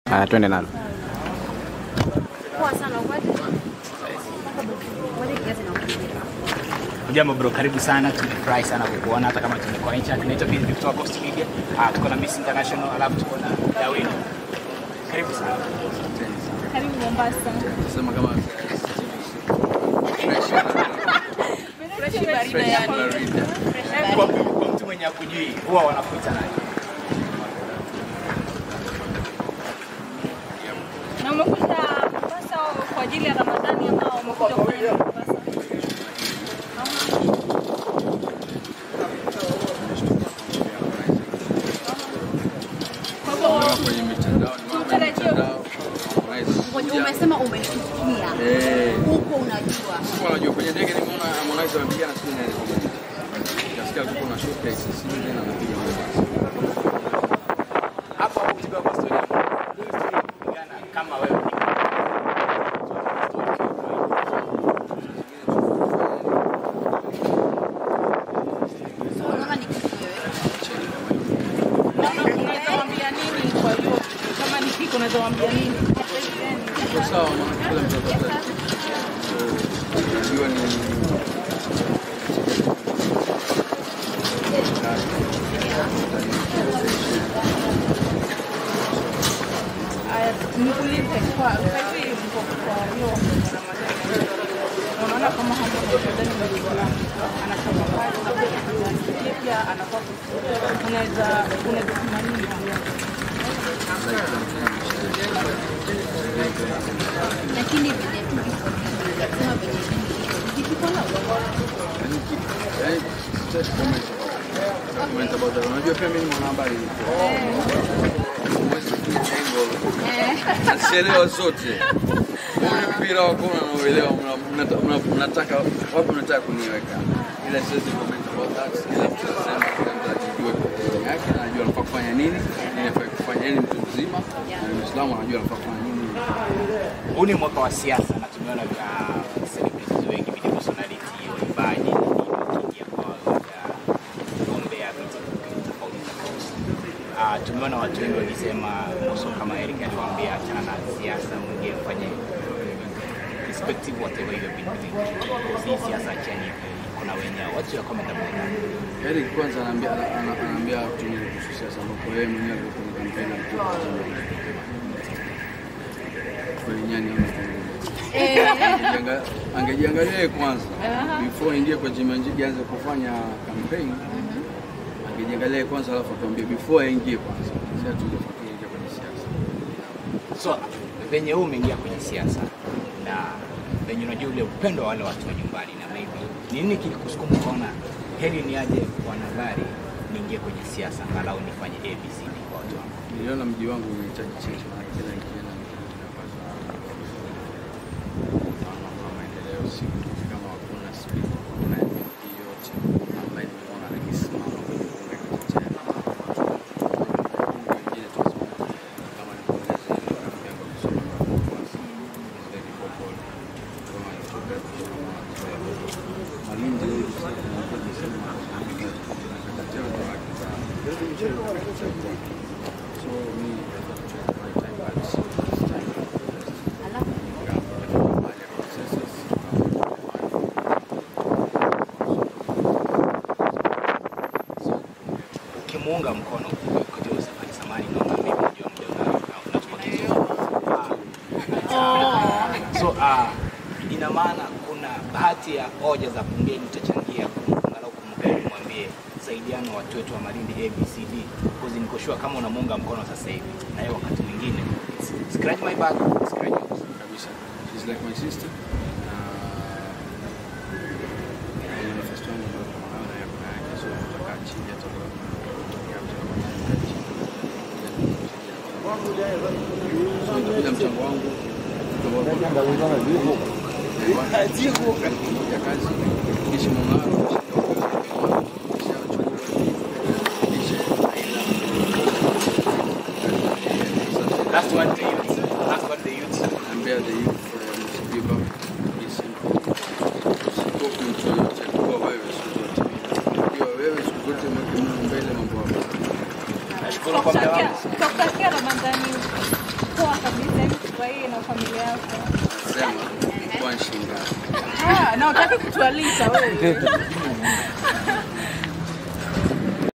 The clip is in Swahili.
Haya, twende nalo. Poa sana ukwati. Ngoja kiasi na kufikiria. Ujambo bro, karibu sana. Tumefurahi sana kukuona hata kama tumekuwa nje. Tunaitwa Biz Victor Coast Media. Ah, tuko na Miss International alafu tuko na Dawino. Karibu sana. Karibu Mombasa. Sema kama Fresh barida yani. Kwa, kwa mtu mwenye akujui huwa wanakuita nani? Na umekuja Mombasa kwa ajili ya Ramadhani ama umekuja kwa ajili ya Mombasa? Kwa hivyo kwenye mitandao ni mambo ya mitandao. Ngoja, umesema umeshukia Eh, huko, unajua kwa unajua kwenye ndege nimeona Harmonize amepigana siku nne. Nasikia alikuwa na showcase sisi tena anapiga Mombasa. Hapa ukitoka kwa story yako. Hii story ya kupigana kama wewe ni unaona ni kitu wewe. unaweza waambia nini kwa hiyo kama ni kiko unaweza waambia nini? Kwa sawa maana kila mtu atakuwa. Unajua ni Aya, nikuulize kwa sasa hivi mko kwa hiyo Ramadhani. Unaona kama hapo Ramadhani mlikuwa anachapa kazi na pia pia anafaa kufunga. unaweza unaweza sema nini? lakini vile tu viko vingi, sema vile vingi vikipona yaani sitaki comment about- comment about that. Unajua pia mimi ni mwanahabari. Huwezi kuficha angle. Nasielewa zote. Huu mpira wa kona nauelewa, mna- mna- mna- mnataka wapi mnataka kuniweka, ila siwezi comment about that. Kila mtu anasema, kila mtu ajijue kwa position yake, na anajua anafaa kufanya nini, nini anafaa kufanya, yeye ni mtu mzima na ni Muislamu, anajua anafaa kufanya nini. Huu ni mwaka wa siasa na tumeona vya celebrities wengi, video personality, waimbaji wakiingia kwa wagombea viti tofauti tofauti. Ah, tumeona watu wengi wakisema Mbosso kama Eric aliwaambia achana na siasa, mwingie mfanye respective whatever you have been doing. Si siasa achani hivyo. Kuna wenye what's your comment about that? Eric kwanza anaambia ana- ana- anaambia watu nini kuhusu siasa, ambapo yeye mwenyewe alikuwa kwenye kampeni alitoka kwenye nyani ama Angejianga- angejiangalia yeye kwanza before ingie kwa Jimanjigi aanze kufanya campaign, angejiangalia yeye kwanza, alafu atuambie before aingie kwanza, sasa tujafuatilia ingia kwenye siasa. So venye huu umeingia kwenye siasa na venye unajua ule upendo wa wale watu wa nyumbani, na maybe ni nini kilikusukuma ukaona heri ni aje wanahabari niingie kwenye siasa angalau nifanye ABCD kwa watu wangu? Niliona mji wangu unahitaji change, maana kila nikienda napata mambo ya maendeleo, si kama hakuna speed, hakuna MVP yote ambaye nimeona akisimama kwenye bunge kutetea wengine tunasema kama ni kuongeza ile rafiki yangu kusoma kwa Mombasa, is very vocal. Kama alitoka kusoma kwa Malindi huyu sasa tunakuwa tunasema tunakataa watu wake sana. So me, I thought it was my time, but it's time to alafu Ukimuunga mkono kujua Safari Samani, naona mimi najua mjomba unatoka Kisumu. Ah, So uh, ina maana kuna bahati ya hoja za bungeni utachangia angalau kumgari mwambie saidiano watu wetu wa Malindi ABCD because niko sure kama unamuunga mkono sasa hivi na yeye wakati mwingine scratch my back scratch yours. kabisa. She's like my sister. Na ile nafasi yangu ndio kama nayo na yako na yake, so tutakaa chini hata kwa So nitakuja mchango wangu ya kazi kisha mung'aro Last one to youth. Last one to youth. ambia the youth uh, msibiba hizi usikopi mtu yoyote kuwa wewe siku zote ukiwa wewe siku zote mweke Mungu mbele mambo yako Nashukuru kwa muda wako. Tutakutakia Ramadhani poa ufurahie na familia yako. Sema kwa nshinga. Ah, na utaki kutualika wewe.